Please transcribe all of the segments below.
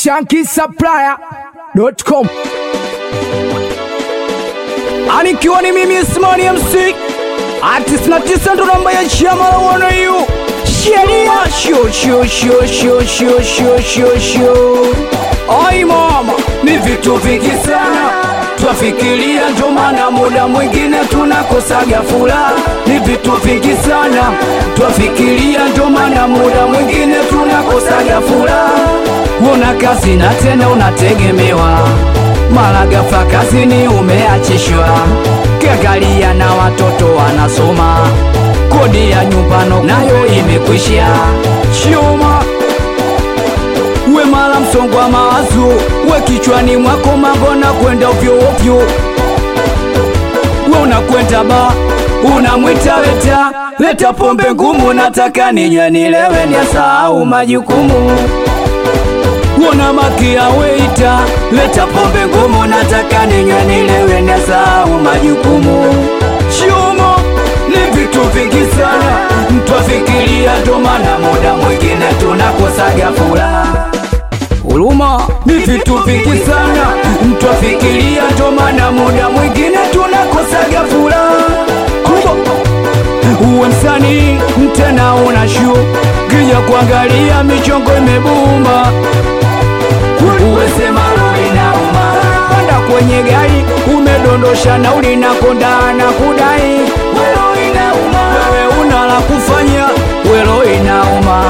shankisupplier.com anikiwa ni mimi Ismani MC artist na tisa ndo namba ya chama la wana yu sheria sho sho sho sho sho sho sho sho ai mama ni vitu vingi sana twafikiria ndo maana muda mwingine tunakosaga furaha ni vitu vingi sana twafikiria ndo maana muda mwingine tunakosaga furaha una kazi na tena unategemewa mara ghafla kazini umeachishwa kiangalia na watoto wanasoma kodi ya nyumbano nayo imekwisha chuma we mara msongo wa mawazo we kichwani mwako mambo na kwenda ovyo ovyo we unakwenda ba unamwita leta leta pombe ngumu nataka ninywe nilewe niasahau majukumu Wona makia weita leta pombe ngumu nataka ninywe nilewe niasahau majukumu Chumo ni vitu vingi sana mtwafikiria ndo maana muda mwingine tunakosaga furaha Huruma ni vitu vingi sana mtwafikiria ndo maana muda mwingine tunakosaga furaha uwe msanii tena una shu kija kuangalia michongo imebumba uwesema inauma panda kwenye gari umedondosha nauli na konda na kudai welo inauma wewe una la kufanya welo inauma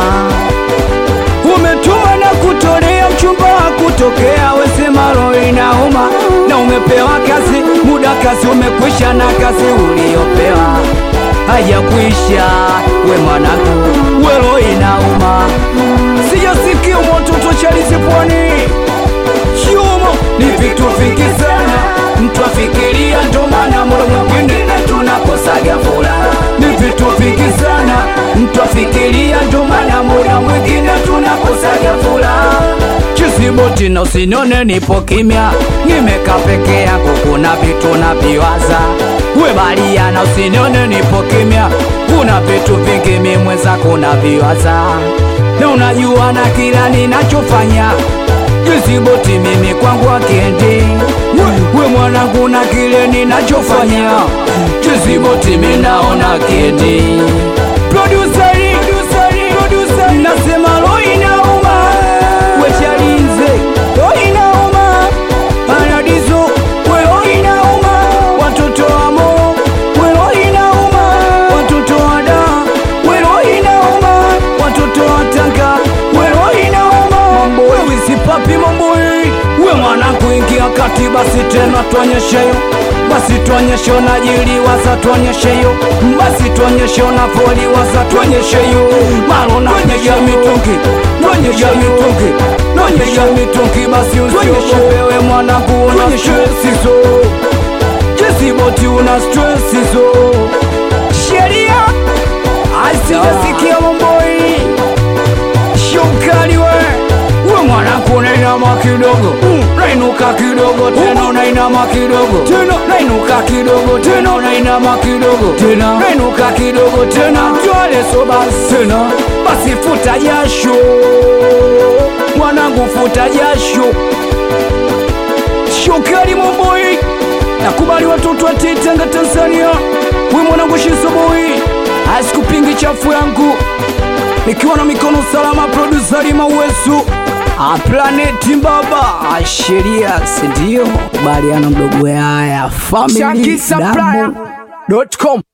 umetuma na kutolea mchumba wa kutokea wesema roho inauma na umepewa kazi muda kazi umekwisha na kazi uliopewa hajakwisha we mwanangu welo inauma sijasikia mototo chalizi pwani chuma ni vitu vingi sana mtu afikiria ndo maana muda mwingine tunakosaga furaha ni vitu vingi sana mtu afikiria ndo maana muda mwingine tunakosaga furaha chisiboti na usinione nipo kimya nimeka peke yako kuna vitu na viwaza we balia na usinione nipo kimya kuna vitu vingi mimweza kuna viwaza na unajua na kila ninachofanya jisiboti mimi kwangu akiendi we, we mwanangu na kile ninachofanya jisiboti minaona kiendi Produceri, produceri, produceri, nasema roho inauma wechalinze roho inauma anadizo we roho inauma watoto wamo we roho inauma watoto wada we roho inauma watoto watanga we roho inauma mambo wewe sipapi mambo hii we mwana kuingia kati basi tena tuonyesheyo basi tuonyeshe unajiliwaza tuonyesheyo basi tuonyeshe unavoliwaza tuonyesheyo malo naonyesha mitungi tuonyesha mitungi naonyesha mitungi basi usiogopewe mwanangu una stresizo jesiboti una stresizo sheria asijasikia mamboi shukali we we mwanangu nainama kidogo nainuka kidogo tena nainama kidogo tena nainuka kidogo tena nainama kidogo tena nainuka kidogo tena twaleso basi tena basi futa jasho mwanangu futa jasho shukali momboi nakubali watoto wa Tanga Tanzania we mwanangu shisoboi asikupingi chafu yangu nikiwa na mikono salama produsari mawesu aplaneti baba sheria sindio kubaliana mdogo haya family shankisupplier.com